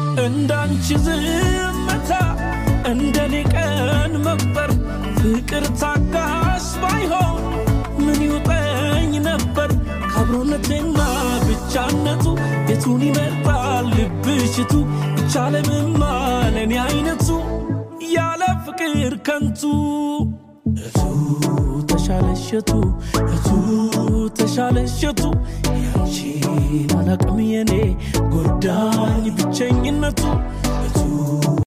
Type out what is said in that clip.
እንዳንቺ ዝምታ እንደኔ ቀን መቁጠር ፍቅር ታጋሽ ባይሆን ምን ይውጠኝ ነበር ከአብሮነቴና ብቻነቱ የቱን ይመርጣል ልብሽቱ ይቻለምማ ለእኔ አይነቱ ያለ ፍቅር ከንቱ እቱ ተሻለሸቱ እቱ ተሻለሸቱ ያንቺን አላቅም የኔ ጎዳኝ ብቸኝነቱ እቱ